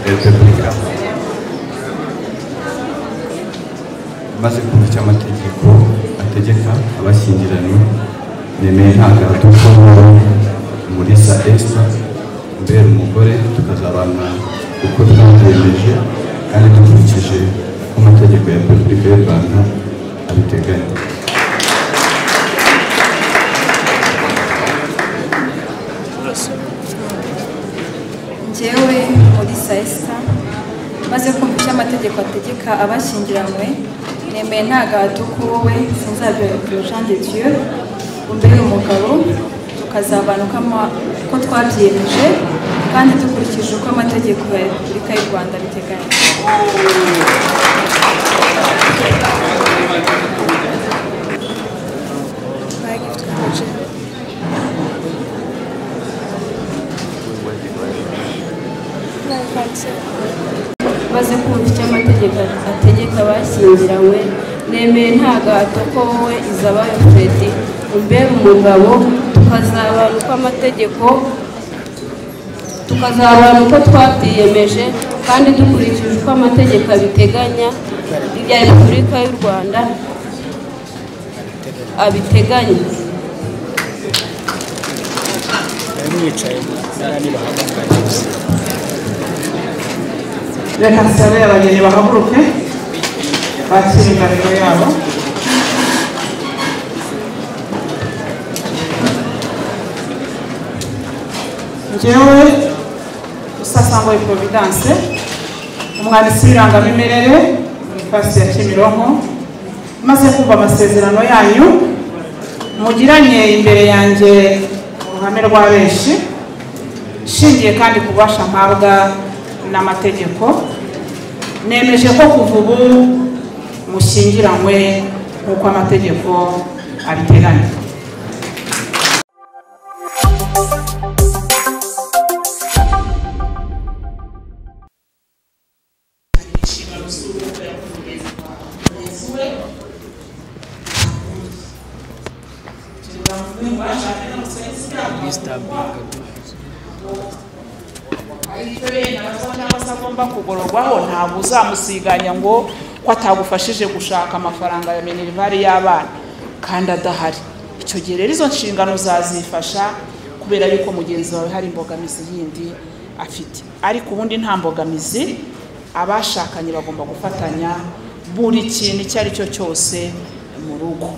repubulika maze kumva icyo amategeko ategeka abashyingiranywe nemeye ntabwo abatuko muri sa esita mbere umugore tukazabana uko twabyemeje kandi dukurikije uko amategeko ya repubulika y'u rwanda abiteganya njyewe muri sayisa maze kumva icyo amategeko ategeka abashyingiranywe nemeye nta gahato ko wowe sinzabyo Jean de Dieu umbere umugabo tukazabana uko ama- uko twabyemeje kandi dukurikije uko amategeko ya repubulika y'u rwanda abiteganya maze kumva icyo amategeko ategeka abashyingiranywe nemeye nta gahato ko wowe izabayo fred umbere umugabo tukazabana uko amategeko tukazabana uko twabyiyemeje kandi dukurikije uko amategeko abiteganya ibya repubulika y'u rwanda abiteganya mwicaye n'abandi bahagaze reka nsabire abageni bahaguruke bakire indahiro yabo njyewe usasangwa providence umwanditsi w'irangamimerere muri fasi ya kimironko maze kumva amasezerano yanyu mugiranye imbere yanjye uruhame rwa benshi nshingiye kandi ku bubasha mpabwa n'amategeko nemeje ko kuva ubu mushyingiranywe nk'uko amategeko abiteganya cyangwa se agomba kugororwaho ntabwo uzamusiganya ngo ko atagufashije gushaka amafaranga ya minerivare y'abana kandi adahari icyo gihe rero izo nshingano zazifasha kubera yuko mugenzi wawe hari imbogamizi yindi afite ariko ubundi nta mbogamizi abashakanye bagomba gufatanya buri kintu icyo ari cyo cyose mu rugo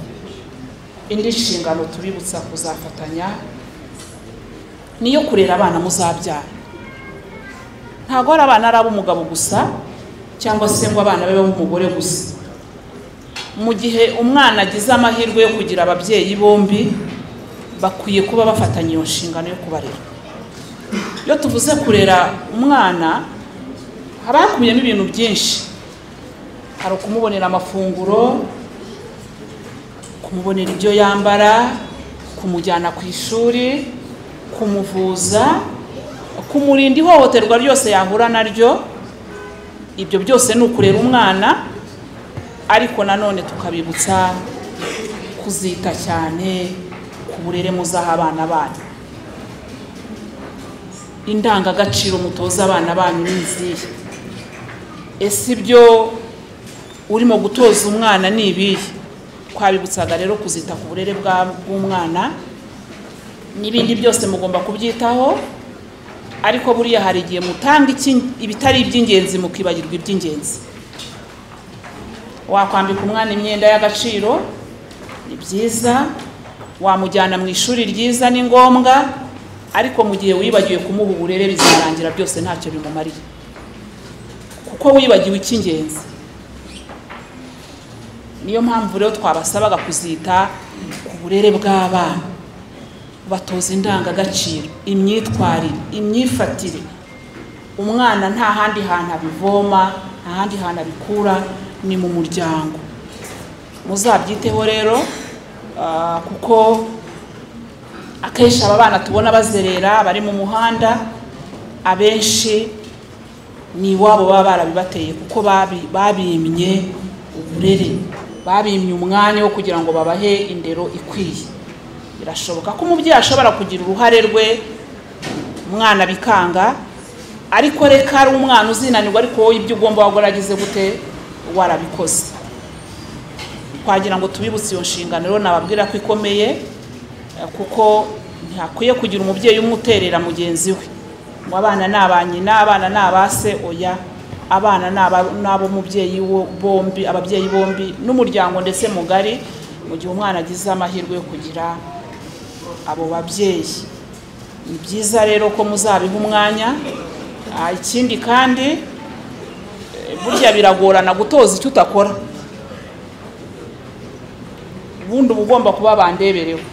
indi nshingano tubibutsa kuzafatanya niyo kurera abana muzabyara ntabwo ari abana ari ab'umugabo gusa cyangwa se ngo abana babe ab'umugore gusa mu gihe umwana agize amahirwe yo kugira ababyeyi bombi bakwiye kuba bafatanya iyo nshingano yo kubarera iyo tuvuze kurera umwana haba hakubiyemo ibintu byinshi hari ukumubonera amafunguro kumubonera ibyo yambara kumujyana ku ishuri kumuvuza kumurinda ihohoterwa ryose yahura naryo ibyo byose ni ukurera umwana ariko nanone tukabibutsa kuzita cyane ku burere muzaha abana banyu indangagaciro mutoza abana banyu ni izihe ese ibyo urimo gutoza umwana ni ibihe twabibutsaga rero kuzita ku burere bwa- bw'umwana n'ibindi byose mugomba kubyitaho ariko buriya hari igihe mutanga iki- ibitari iby'ingenzi mukibagirwa iby'ingenzi wakwambika umwana imyenda y'agaciro ni byiza wamujyana mu ishuri ryiza ni ngombwa ariko mu gihe wibagiwe kumuha uburere bizarangira byose ntacyo bimumariye kuko wibagiwe icy'ingenzi niyo mpamvu rero twabasabaga kuzita ku burere bw'abana batoza indangagaciro imyitwarire imyifatire umwana nta handi hantu abivoma nta handi hantu abikura ni mu muryango muzabyiteho rero ah, kuko akenshi aba bana tubona bazerera bari mu muhanda abenshi ni iwabo baba barabibateye kuko babi- babimye uburere babimye umwanya wo kugira ngo babahe indero ikwiye birashoboka ko umubyeyi ashobora kugira uruhare rwe umwana bikanga ariko reka ari umwana uzinanirwa ariko wowe ibyo ugomba wagerageje gute warabikoze twagira ngo tubibutse iyo nshingano rero nababwira ko ikomeye eh, kuko ntakwiye kugira umubyeyi umwe uterera mugenzi we ngo abana ni aba nyina abana ni aba se oya abana ni aba- ni ab'umubyeyi wo- bombi ababyeyi bombi n'umuryango ndetse mugari mu gihe umwana agize amahirwe yo kugira abo babyeyi ni byiza rero ko muzabiha umwanya Ah, ikindi kandi eh, burya biragorana gutoza icyo utakora ubundi uba ugomba kuba bandeberewe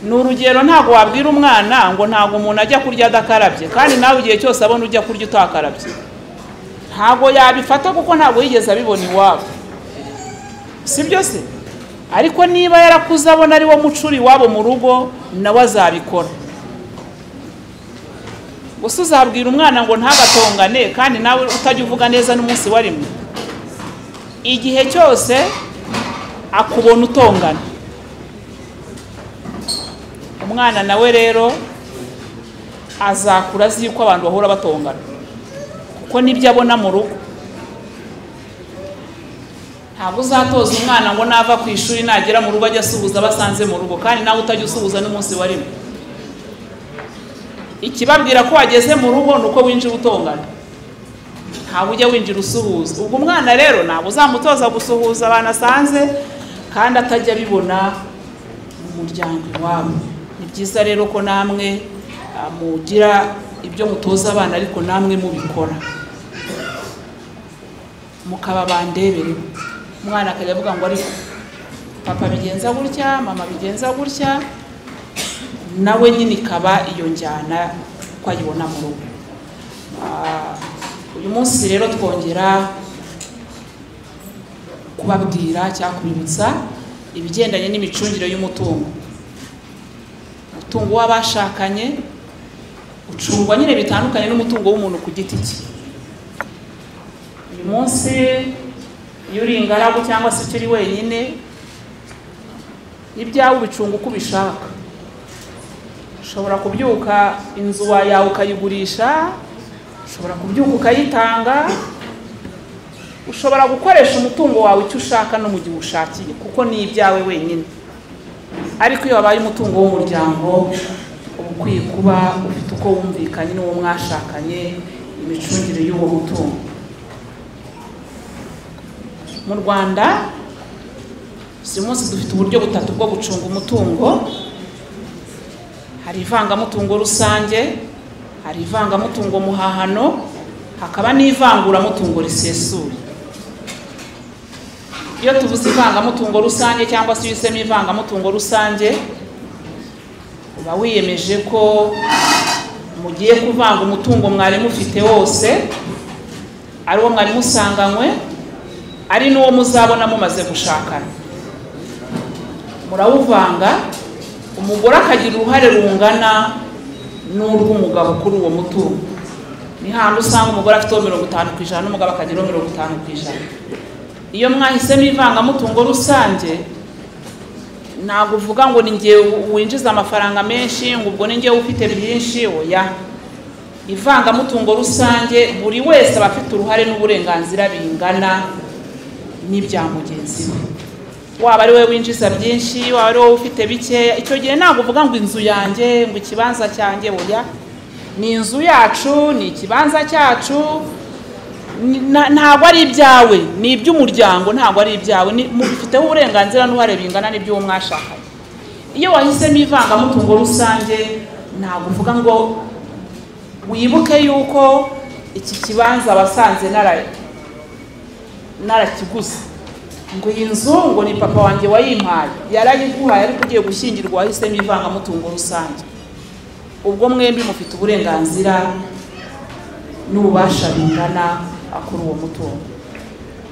ni urugero ntabwo wabwira umwana ngo ntabwo umuntu ajya kurya adakarabye kandi nawe igihe cyose abona ujya kurya utakarabye ntabwo yabifata kuko ntabwo yigeze abibona iwabo si byo se ariko niba yarakuze abona ari wo mucuri iwabo mu rugo nawe azabikora gusa uzabwira umwana ngo ntagatongane kandi nawe utajya uvuga neza n'umunsi wa rimwe igihe cyose akubona utongana umwana nawe rero azakura azi yuko abantu bahora batongana kuko nibyo abona mu rugo ntabwo uzatoza umwana ngo nava ku ishuri nagera mu rugo ajya asuhuza abo asanze mu rugo kandi nawe utajya usuhuza n'umunsi wa rimwe ikibabwira ko wageze mu rugo ni uko winjira utongana ntabwo ujya winjira usuhuza ubwo umwana rero ntabwo uzamutoza gusuhuza abantu asanze kandi atajya abibona mu muryango iwabo ni byiza rero ko namwe ah, mugira ibyo mutoza abana ariko namwe mubikora mukaba bandebere umwana akajya avuga ngo ariko papa bigenza gutya mama bigenza gutya nawe nyine ikaba iyo njyana ko ayibona mu rugo Ah, uyu munsi rero twongera kubabwira cyangwa kubibutsa ibigendanye n'imicungire y'umutungo umutungo w'abashakanye ucungwa nyine bitandukanye n'umutungo w'umuntu ku giti cye uyu munsi iyo uri ingaragu cyangwa se icyo uri wenyine ibyawe ubicunga uko ubishaka ushobora kubyuka inzu wa- yawe ukayigurisha ushobora kubyuka ukayitanga ushobora gukoresha umutungo wawe icyo ushaka no mu gihe ushakiye kuko ni ibyawe wenyine ariko iyo wabaye umutungo w'umuryango uba ukwiye kuba ufite uko wumvikanye n'uwo mwashakanye imicungire y'uwo mutungo mu rwanda uyu munsi dufite uburyo butatu bwo gucunga umutungo hari ivangamutungo rusange hari ivangamutungo muhahano hakaba n'ivanguramutungo risesuye iyo tuvuze ivangamutungo rusange cyangwa se iyo uhisemo ivangamutungo rusange uba wiyemeje ko mugiye kuvanga umutungo mwari mufite wose ari wo mwari musanganywe ari n'uwo muzabona mumaze gushakana murawuvanga umugore akagira uruhare rungana n'urw'umugabo kuri uwo mutungo ni handi usanga umugore afiteho mirongo itanu ku ijana n'umugabo akageraho mirongo itanu ku ijana iyo mwahisemo ivangamutungo rusange ntabwo uvuga ngo ni njye winjiza amafaranga menshi ngo ubwo ni njye ufite byinshi oya ivangamutungo rusange buri wese aba afite uruhare n'uburenganzira bingana n'ibya mugenzi we waba ari we winjiza byinshi waba ari wowe ufite bikeya icyo gihe ntabwo uvuga ngo inzu yanjye ngo ikibanza cyanjye buya ni inzu yacu ni ikibanza cyacu ni- na- ntabwo ari ibyawe ni iby'umuryango ntabwo ari ibyawe ni- mubifiteho uburenganzira n'uruhare bingana n'iby'uwo mwashakanye iyo wahisemo ivangamutungo rusange ntabwo uvuga ngo wibuke yuko iki kibanza wasanze nara- narakiguze ngo iyi nzu ngo ni papa wanjye wayimpaye yarayiguhaye ariko ugiye gushyingirwa wahisemo ivangamutungo rusange ubwo mwembi mufite uburenganzira n'ububasha bingana kuri uwo mutungo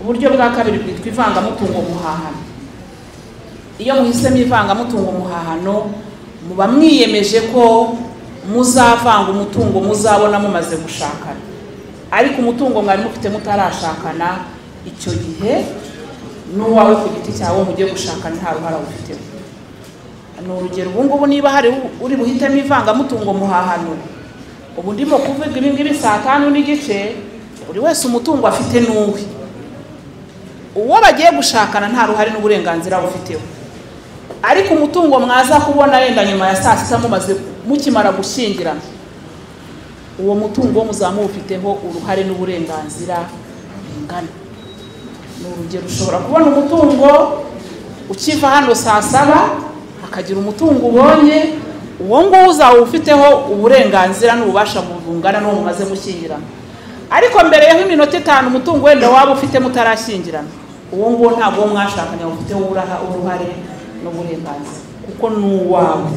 uburyo bwa kabiri bwitwa ivangamutungo muhahano iyo muhisemo ivangamutungo muhahano muba mwiyemeje ko muzavanga umutungo muzabona mumaze gushakana ariko umutungo mwari mufite mutarashakana icyo gihe n'uwawe ku giti cyawe mujye gushaka nta ruhara awufiteho ni urugero ubungubu niba hari uri buhitemo ivangamutungo muhahano ubu ndimo kuvuga ibingibi saa tanu n'igice buri wese umutungo afite n'uwe uwo bagiye gushakana nta ruhare n'uburenganzira bufiteho ariko umutungo mwaza kubona wenda nyuma ya saa sita mumaze mukimara gushyingirana uwo mutungo muzaba muwufiteho uruhare n'uburenganzira bingana ni urugero ushobora kubona umutungo ukiva hano saa saba hakagira umutungo ubonye uwo nguwo uzaba ufiteho uburenganzira n'ububasha bungana n'uwo mumaze gushyingirana ariko mbere yaho iminota itanu umutungo wenda waba ufite mutarashyingirana uwo nguwo ntabwo uwo mwashakanye ufiteho uruhare n'uburenganzira kuko ni uwawe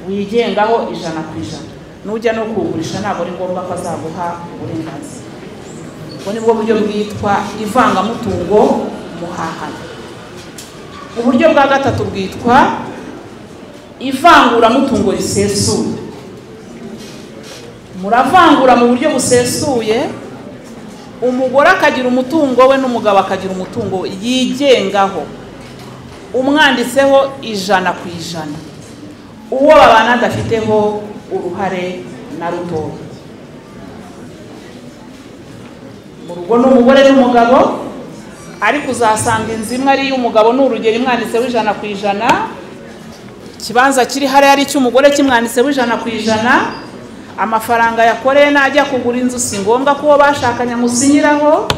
wigengaho ijana ku ijana nujya no kuwugurisha ntabwo ari ngombwa ko azaguha uburenganzira ubwo ni bwo buryo bwitwa ivangamutungo muhahano uburyo bwa gatatu bwitwa ivanguramutungo risesuye muravangura mu buryo busesuye umugore akagira umutungo we n'umugabo akagira umutungo we yigengaho umwanditseho ijana ku ijana uwo babana adafiteho uruhare na rutoya mu rugo ni umugore n'umugabo ariko uzasanga inzu imwe ari iy'umugabo ni urugero imwanditseho ijana ku ijana ikibanza kiri hariya ari icy'umugore kimwanditseho ijana ku ijana amafaranga yakoreye najya kugura inzu si ngombwa ko uwo bashakanye amusinyiraho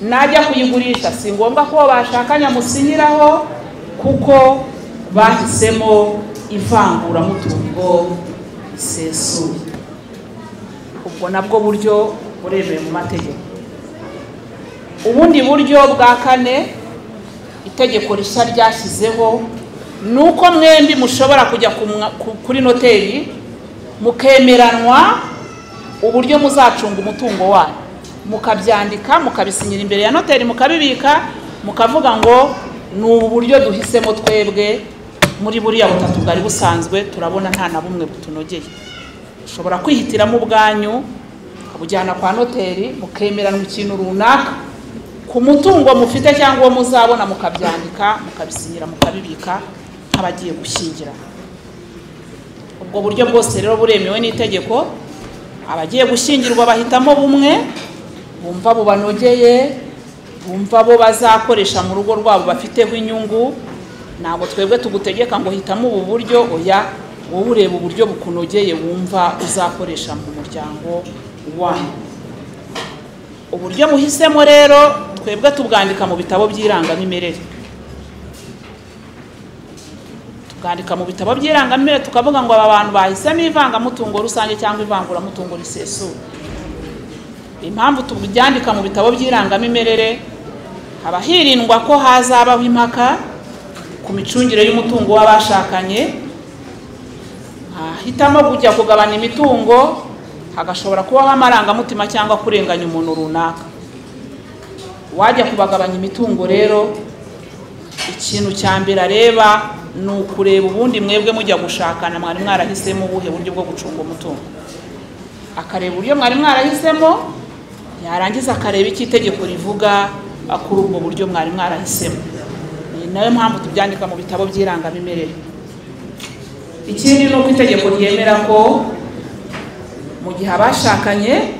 najya kuyigurisha si ngombwa ko uwo bashakanye amusinyiraho kuko bahisemo ivanguramutungo risesuye ubwo nabwo buryo buremewe mu mategeko ubundi buryo bwa kane itegeko rishya ryashyizeho ni uko mwembi mushobora kujya kuri noteri mukemeranwa uburyo muzacunga umutungo wanyu mukabyandika mukabisinyira imbere ya noteri mukabibika mukavuga ngo ni ubu buryo duhisemo twebwe muri buriya butatu bwari busanzwe turabona nta na bumwe butunogeye ushobora kwihitiramo ubwanyu ukabujyana kwa noteri mukemeranwa ikintu runaka ku mutungo mufite cyangwa uwo muzabona mukabyandika mukabisinyira mukabibika nk'abagiye gushyingirana ubwo buryo bwose rero buremewe n'itegeko abagiye gushyingirwa bahitamo bumwe bumva bubanogeye bumva bo bazakoresha mu rugo rwabo bafiteho inyungu ntabwo twebwe tugutegeka ngo hitamo ubu buryo oya wowe ureba uburyo bukunogeye wumva uzakoresha mu muryango wanyu uburyo muhisemo rero twebwe tubwandika mu bitabo by'irangamimerere tukandika mu bitabo by'irangamimerere tukavuga ngo aba bantu bahisemo ivangamutungo rusange cyangwa ivanguramutungo risesuye impamvu tubyandika mu bitabo by'irangamimerere haba hirindwa ko hazabaho impaka ku micungire y'umutungo w'abashakanye hahitamo kujya kugabana imitungo hagashobora kubaho amarangamutima cyangwa kurenganya umuntu runaka wajya kubagabanya imitungo rero ikintu cya mbere areba ni ukureba ubundi mwebwe mujya gushakana mwari mwarahisemo ubuhe buryo bwo gucunga umutungo akareba uburyo mwari mwarahisemo yarangiza akareba icyo itegeko rivuga kuri ubwo buryo mwari mwarahisemo ni nayo mpamvu tubyandika mu bitabo by'irangamimerere ikindi ni uko itegeko ryemera ko mu gihe abashakanye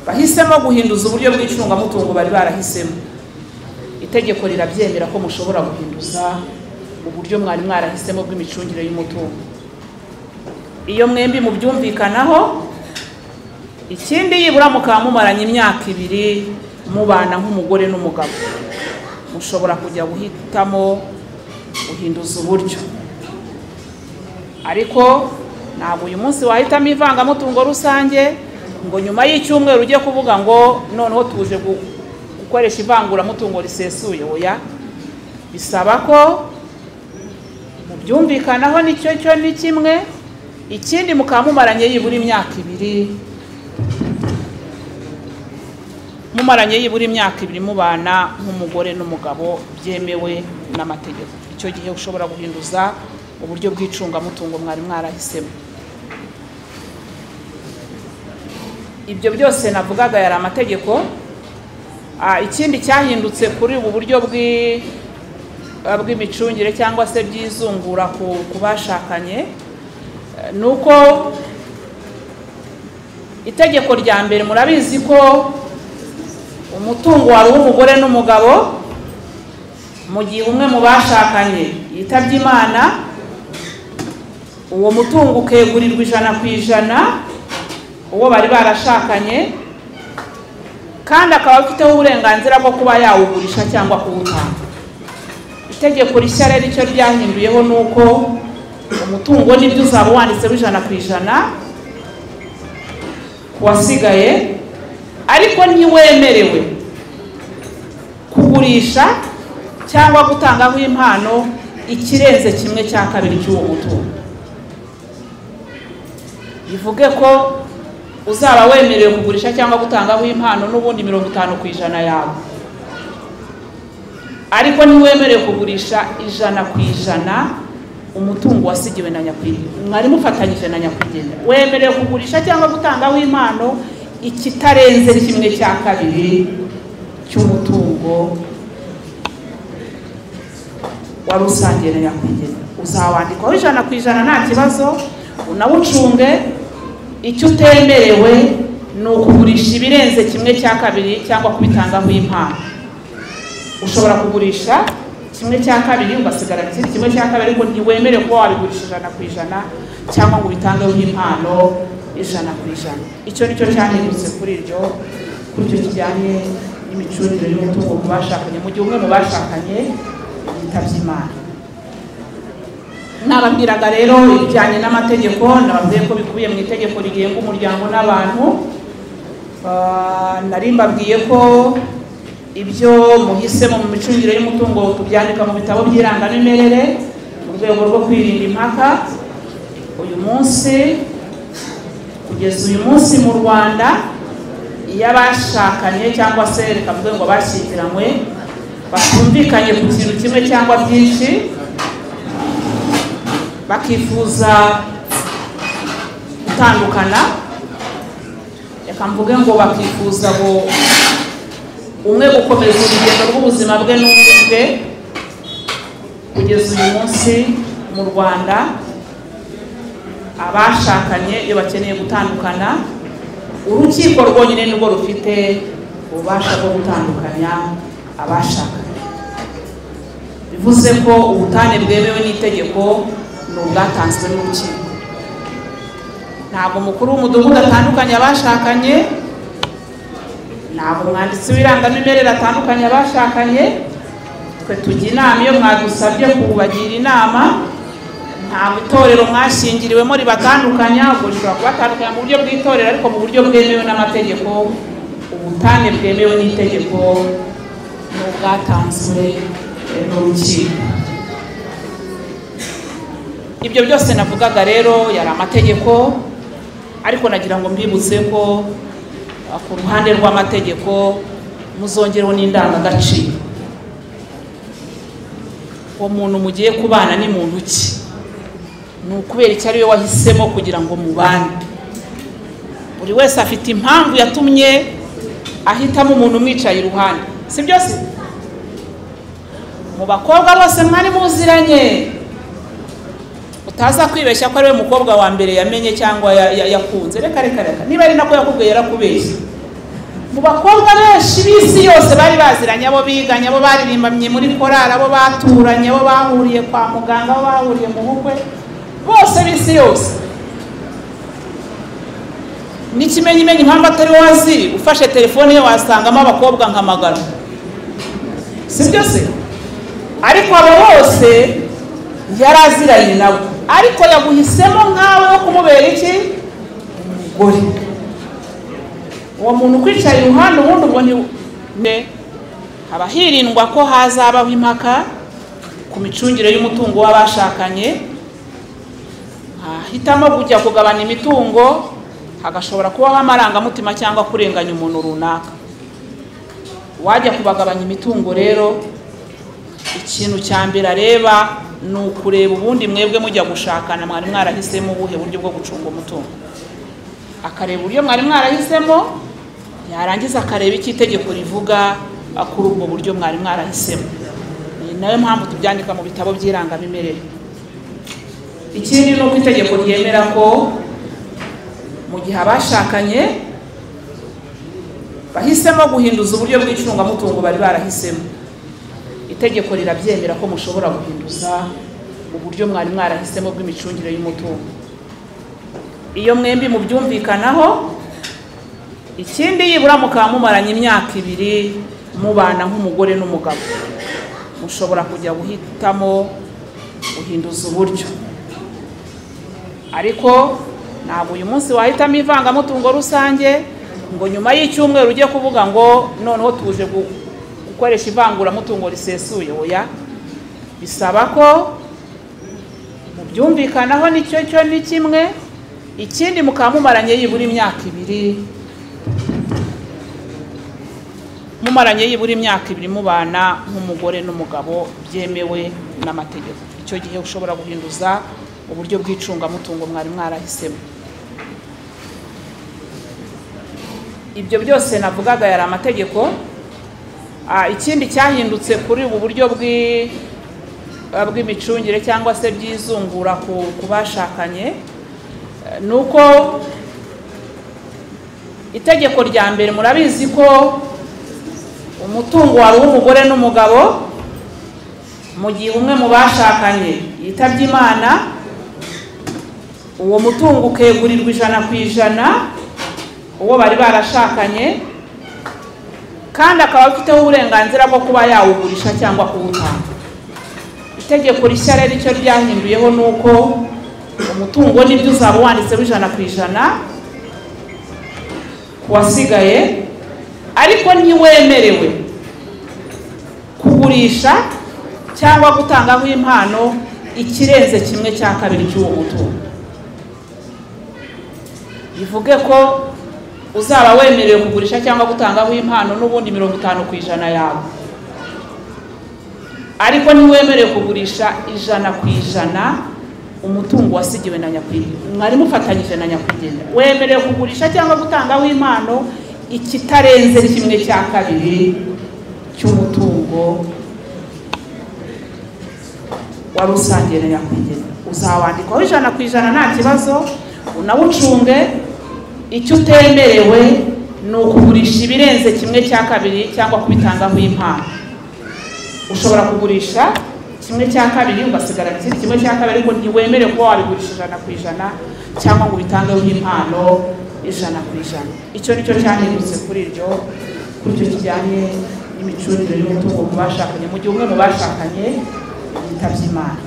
bahisemo guhinduza uburyo bw'icungamutungo bari barahisemo itegeko rirabyemera ko mushobora guhinduza uburyo mwari mwarahisemo bw'imicungire y'umutungo iyo mwembi mubyumvikanaho ikindi yibura mukaba mumaranye imyaka ibiri mubana nk'umugore n'umugabo mushobora kujya guhitamo guhinduza uburyo ariko ntabwo uyu munsi wahitamo ivangamutungo rusange ngo nyuma y'icyumweru ujye kuvuga ngo noneho tuje gukoresha ivanguramutungo risesuye oya bisaba ko mubyumvikanaho nicyo cyo ni kimwe ikindi mukaba mumaranye yibura imyaka ibiri mumaranye yibura imyaka ibiri mubana nk'umugore n'umugabo byemewe n'amategeko icyo gihe ushobora guhinduza uburyo bw'icungamutungo mwari mwarahisemo ibyo byose navugaga yari amategeko ikindi cyahindutse kuri ubu buryo bw'imicungire cyangwa se by'izungura ku ku bashakanye Eh, ni uko itegeko rya mbere murabizi ko umutungo wari uw'umugore n'umugabo mu gihe umwe mu bashakanye yitabye imana uwo mutungo ukegurirwa ijana ku ijana uwo bari barashakanye kandi akaba afiteho uburenganzira bwo kuba yawugurisha cyangwa kuwutanga itegeko rishya rero icyo ryahinduyeho ni uko umutungo nibyo uzaba wanditseho ijana ku ijana ku wasigaye ariko ntiwemerewe kugurisha cyangwa gutangaho impano ikirenze kimwe cya kabiri cy'uwo mutungo bivuge ko uzaba wemerewe kugurisha cyangwa gutangaho impano n'ubundi mirongo itanu ku ijana yawe ariko ntiwemerewe kugurisha ijana ku ijana umutungo wasigiwe na nyakwigendera mwari mufatanyije na nyakwigendera wemerewe kugurisha cyangwa gutangaho impano ikitarenze kimwe cya kabiri cy'umutungo wari usangiye na nyakwigendera uzawandikwaho ijana ku ijana nta kibazo unawucunge icyo utemerewe ni ukugurisha ibirenze kimwe cya kabiri cyangwa kubitangaho impano ushobora kugurisha kimwe cya kabiri ugasigara mu kindi kimwe cya kabiri ariko ntiwemerewe kuba wabigurisha ijana ku ijana cyangwa ngo ubitangeho impano ijana ku ijana icyo ni cyo cyahindutse kuri iryo kuri icyo kijyanye n'imicungire y'umutungo ku bashakanye mu gihe umwe mu bashakanye yitabye imana nababwiraga rero ibijyanye n'amategeko nababwiye ko bikubiye mu itegeko rigenga umuryango n'abantu Ah, nari mbabwiye ko ibyo muhisemo mu micungire y'umutungo tubyandika mu bitabo by'irangamimerere mu rwego rwo kwirinda impaka uyu munsi kugeza uyu munsi mu rwanda iyo abashakanye cyangwa se reka mvuge ngo abashyingiranywe batumvikanye ku kintu kimwe cyangwa byinshi bakifuza gutandukana reka mvuge ngo bakifuza ngo umwe gukomeza urugendo rw'ubuzima bwe n'undi bwe kugeza uyu munsi mu rwanda abashakanye iyo bakeneye gutandukana urukiko rwonyine nibwo rufite ububasha bwo gutandukanya abashakanye bivuze ko ubutane bwemewe n'itegeko ni ubwatanzwe n'urukiko ntabwo umukuru w'umudugudu atandukanye abashakanye ntabwo umwanditsi w'irangamimerere atandukanye abashakanye twe tujya inama iyo mwadusabye kubagira inama ntabwo itorero mwashingiriwemo ribatandukanya ubwo rishobora kubatandukanya mu buryo bw'itorero ariko mu buryo bwemewe n'amategeko ubutane bwemewe n'itegeko ni ubwatanzwe n'urukiko ibyo byose navugaga rero yari amategeko ariko nagira ngo mbibutse ko ku ruhande rw'amategeko muzongereho n'indangagaciro uwo muntu mugiye kubana ni muntu ki ni ukubera icyo ari we wahisemo kugira ngo mubane buri wese afite impamvu yatumye ahitamo umuntu umwicaye iruhande si byose mu bakobwa bose mwari muziranye utaza kwibeshya ko ari we mukobwa wa mbere yamenye cyangwa ya- ya- yakunze reka reka reka niba ari nako yakubwiye yarakubeshye mu bakobwa benshi b'isi yose bari baziranye abo biganye abo baririmbanye muri korari abo baturanye abo bahuriye kwa muganga abo bahuriye mu bukwe bose b'isi yose n'ikimenyimenyi impamvu atari wowe azi ufashe telefone ye wasangamo abakobwa nka magana si byo se ariko abo bose yari aziranye nabo ariko yaguhisemo nkawe wo kumubera iki umugore uwo muntu ukwicaye iruhande ubundi ubwo ni ne haba hirindwa ko hazabaho impaka ku micungire y'umutungo w'abashakanye hahitamo kujya kugabana imitungo hagashobora kubaho amarangamutima cyangwa kurenganya umuntu runaka wajya kubagabanya imitungo rero ikintu cya mbere areba ni ukureba ubundi mwebwe mujya gushakana mwari mwarahisemo ubuhe buryo bwo gucunga umutungo akareba uburyo mwari mwarahisemo yarangiza akareba icyo itegeko rivuga kuri ubwo buryo mwari mwarahisemo ni ni nayo mpamvu tubyandika mu bitabo by'irangamimerere ikindi ni uko itegeko ryemera ko mu gihe abashakanye bahisemo guhinduza uburyo bw'icungamutungo bari barahisemo itegeko rirabyemera ko mushobora guhinduza uburyo mwari mwarahisemo bw'imicungire y'umutungo iyo mwembi mubyumvikanaho ikindi yibura mukaba mumaranye imyaka ibiri mubana nk'umugore n'umugabo mushobora kujya guhitamo guhinduza uburyo ariko ntabwo uyu munsi wahitamo ivangamutungo rusange ngo nyuma y'icyumweru ujye kuvuga ngo noneho tuje gu- gukoresha ivanguramutungo risesuye oya bisaba ko mubyumvikanaho nicyo cyo ni kimwe ikindi mukaba mumaranye yibura imyaka ibiri mumaranye yibura imyaka ibiri mubana nk'umugore n'umugabo byemewe n'amategeko icyo gihe ushobora guhinduza uburyo bw'icungamutungo mwari mwarahisemo ibyo byose navugaga yari amategeko Ah, ikindi cyahindutse kuri ubu buryo bw'i- ah, bw'imicungire cyangwa se by'izungura ku ku bashakanye eh, ni uko itegeko rya mbere murabizi ko umutungo wari uw'umugore n'umugabo mu gihe umwe mu bashakanye yitabye imana uwo mutungo ukegurirwa ijana ku ijana uwo bari barashakanye kandi akaba afiteho uburenganzira bwo kuba yawugurisha cyangwa kuwutanga itegeko rishya rero icyo ryahinduyeho ni uko umutungo nibyo uzaba wanditseho ijana ku ijana ku wasigaye ariko ntiwemerewe kugurisha cyangwa gutangaho impano ikirenze kimwe cya kabiri cy'uwo mutungo bivuge ko uzaba wemerewe kugurisha cyangwa gutangaho impano n'ubundi mirongo itanu ku ijana yawe ariko ntiwemerewe kugurisha ijana ku ijana umutungo wasigiwe na nyakwigendera mwari mufatanyije na nyakwigendera wemerewe kugurisha cyangwa gutangaho impano ikitarenze kimwe cya kabiri cy'umutungo wari usangiye na nyakwigendera uzawandikwaho ijana ku ijana nta kibazo unawucunge icyo utemerewe ni ukugurisha ibirenze kimwe cya kabiri cyangwa kubitangaho impano ushobora kugurisha kimwe cya kabiri ugasigara ikindi kimwe cya kabiri ariko ntiwemerewe kuba wabigurisha ijana ku ijana cyangwa ngo ubitangeho impano ijana ku ijana icyo ni cyo cyahindutse kuri iryo kuri icyo kijyanye n'imicungire y'umutungo mu bashakanye mu gihe umwe mu bashakanye yitabye imana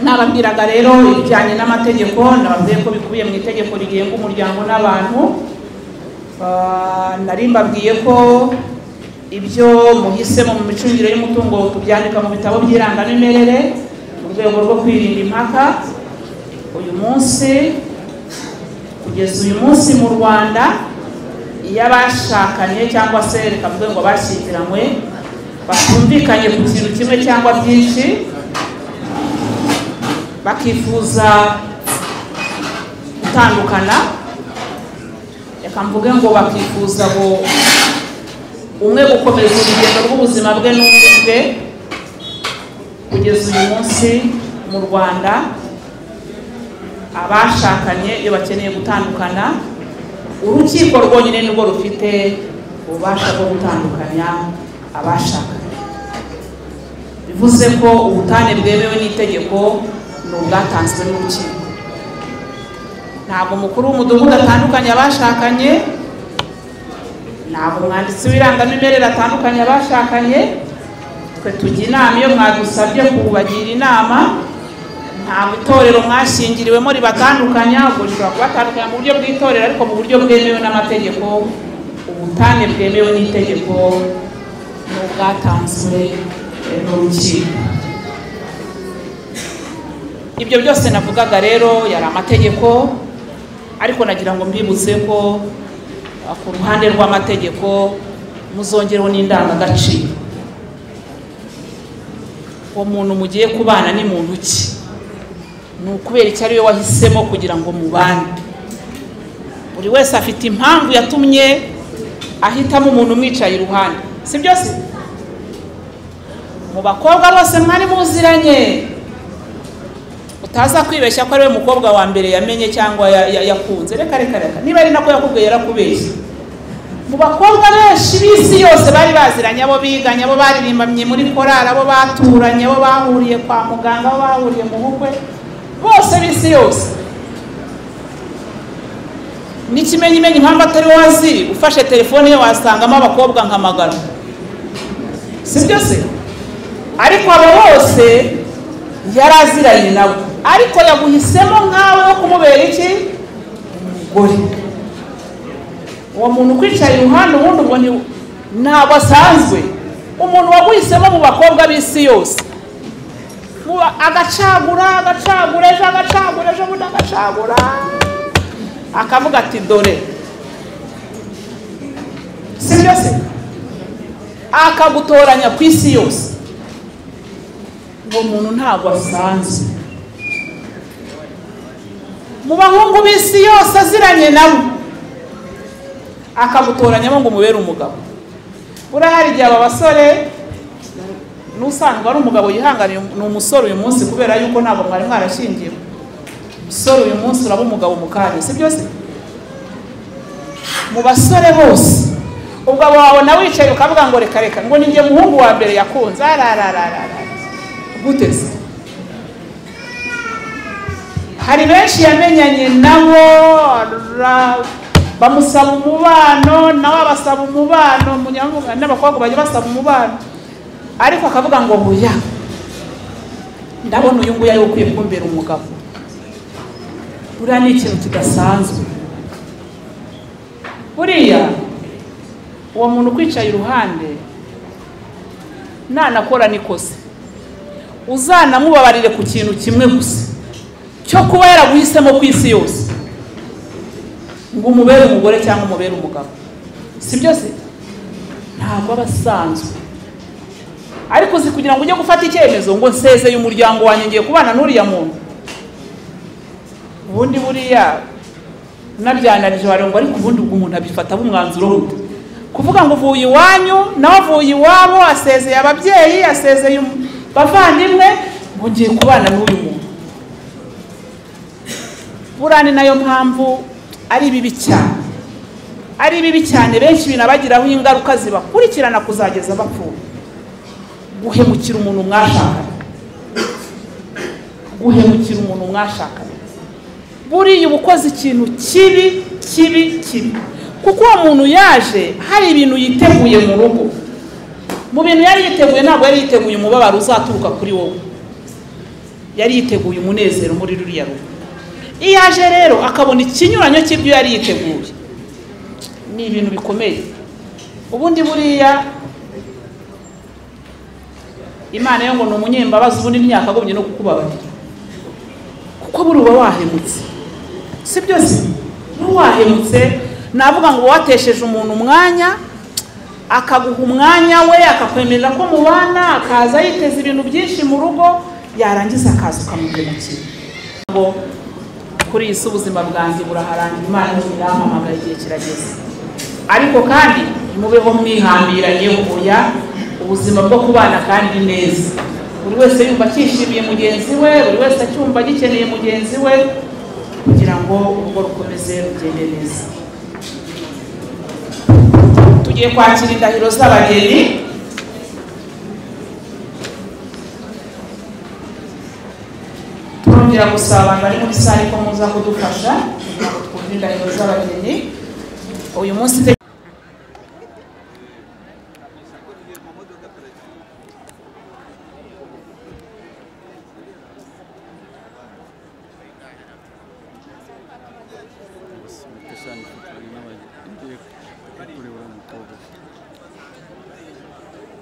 nababwiraga rero ibijyanye n'amategeko nababwiye ko bikubiye mu itegeko rigenga umuryango n'abantu Ah, nari mbabwiye ko ibyo muhisemo mu micungire y'umutungo tubyandika mu bitabo by'irangamimerere mu rwego rwo kwirinda impaka uyu munsi kugeza uyu munsi mu rwanda iyo abashakanye cyangwa se reka mvuge ngo abashyingiranywe batumvikanye ku kintu kimwe cyangwa byinshi bakifuza gutandukana reka mvuge ngo bakifuza ngo umwe gukomeza urugendo rw'ubuzima bwe n'undi bwe kugeza uyu munsi mu rwanda abashakanye iyo bakeneye gutandukana urukiko rwonyine nirwo rufite ububasha bwo gutandukanya abashakanye bivuze ko ubutane bwemewe n'itegeko ni ubwatanzwe n'urukiko ntabwo umukuru w'umudugudu atandukanye abashakanye ntabwo umwanditsi w'irangamimerere atandukanye abashakanye twe tujya inama iyo mwadusabye kubagira inama ntabwo itorero mwashingiriwemo ribatandukanya ubwo rishobora kubatandukanya mu buryo bw'itorero ariko mu buryo bwemewe n'amategeko ubutane bwemewe n'itegeko ni ubwatanzwe eh, n'urukiko ibyo byose navugaga rero yari amategeko ariko nagira ngo mbibutse ko ah, ku ruhande rw'amategeko muzongereho n'indangagaciro uwo muntu mugiye kubana ni muntu ki ni ukubera icyo ari we wahisemo kugira ngo mubane buri wese afite impamvu yatumye ahitamo umuntu umwicaye iruhande si byose mu bakobwa bose mwari muziranye utaza kwibeshya ko ari we mukobwa wa mbere yamenye cyangwa ya- ya- yakunze reka reka reka niba ari nako yakubwiye yarakubeshye mu bakobwa benshi b'isi yose bari baziranye abo biganye abo baririmbamye muri korari abo baturanye abo bahuriye kwa muganga abo bahuriye mu bukwe bose b'isi yose n'ikimenyimenyi impamvu atari wowe aziri ufashe telefone ye wasangamo abakobwa nka magana sibyo se ariko abo bose yari aziranye nabo ariko yaguhisemo nkawe wo kumubera iki umugore uwo muntu ukwicaye iruhande ubundi ubwo ni ntabwo asanzwe umuntu waguhisemo mu bakobwa b'isi yose Muba- agacagura agacagura ejo agacagura ejo bundi agacagura akavuga ati dore sibyo se akagutoranya ku isi yose uwo muntu ntabwo asanzwe mu bahungu b'isi yose aziranye nabo akagutoranyamo ngo umubere umugabo urahari igihe aba basore n'usanzwe ari umugabo yihanganiye ni umusore uyu munsi kubera yuko ntabwo mwari mwarashingiwe umusore uyu munsi uraba umugabo mu kanya si byo se mu basore bose ubwo wabona wicaye ukavuga ngo reka reka ngo ninjye muhungu wa mbere yakunze ararararara gute se hari benshi yamenyanye nabo ra- bamusaba umubano nawe abasaba umubano munyamuga n'abakobwa bajya basaba umubano ariko akavuga ngo huya ndabona uyu nguyu ari we ukwiye kumbera umugabo buriya ni ikintu kidasanzwe buriya uwo muntu ukwicaye iruhande nanakora nikoze uzanamubabarire ku kintu kimwe gusa cyo kuba yaraguhisemo ku isi yose ngo umubere umugore cyangwa umubere umugabo si byose ntabwo aba asanzwe ariko uzi kugira ngo ujye gufata icyemezo ngo nsezeye umuryango wanjye ngiye kubana n'uriya muntu ubundi buriya unabyanarije wagira ngo ariko ubundi ubwo umuntu abifata umwanzuro w'undi kuvuga ngo uvuye iwanyu nawe avuye iwabo asezeye ababyeyi asezeye bavandimwe ngo ngiye kubana n'uyu muntu buriya ni nayo mpamvu ari bibi cyane ari bibi cyane benshi binabagiraho ingaruka zibakurikirana kuzageza bapfuye guhemukira umuntu mwashakanye guhemukira umuntu mwashakanye buriya uba ukoze ikintu kibi kibi kibi kuko uwo muntu yaje hari ibintu yiteguye mu rugo mu bintu yari yiteguye ntabwo yari yiteguye umubabaro uzaturuka kuri wowe yari yiteguye umunezero muri ruriya rugo iyo aje rero akabona ikinyuranyo cy'ibyo yari yiteguye ni ibintu bikomeye ubundi buriya imana yo ngo ni umunyembabazi ubundi ntiyakagombye no kukubabarira kuko buri uba wahemutse si byose buri wahemutse navuga ngo uba watesheje umuntu umwanya akaguha umwanya we akakwemerera ko mubana akaza yiteza ibintu byinshi mu rugo yarangiza akaza ukamuhemukira ngo kuri iyi si ubuzima bwanjye buraharangira imana ntirampamagara igihe kirageze ariko kandi ntimubeho mwihambiranye kuya ubuzima bwo kubana kandi neza buri wese yumva akishimiye mugenzi we buri wese acyumva agikeneye mugenzi we kugira ngo urugo rukomeze rugende neza tugiye kwakira indahiro z'abageni turongera gusaba abantu bari muri sare ko muza kudufasha kugira ngo twumve indahiro z'abageni uyu munsi te-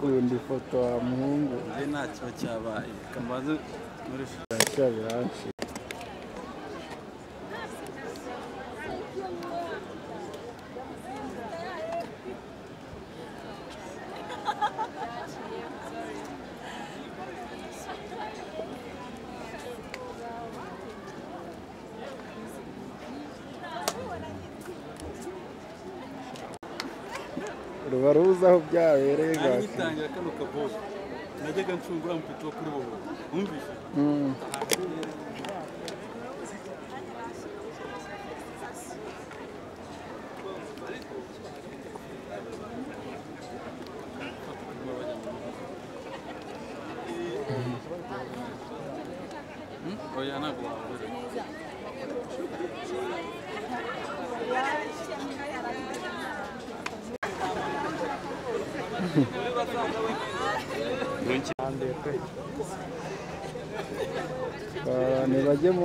kundi foto wa muhungu ntacyo cyabaye kamaze muri ntacyo biranshi ruba ruzi aho byabereye ari bwakeye ngitangira kano kabobo najyaga ncungura umupeti wo kuri wowe wumvise Hmm? oya ntabwo wabura abantu bajye mu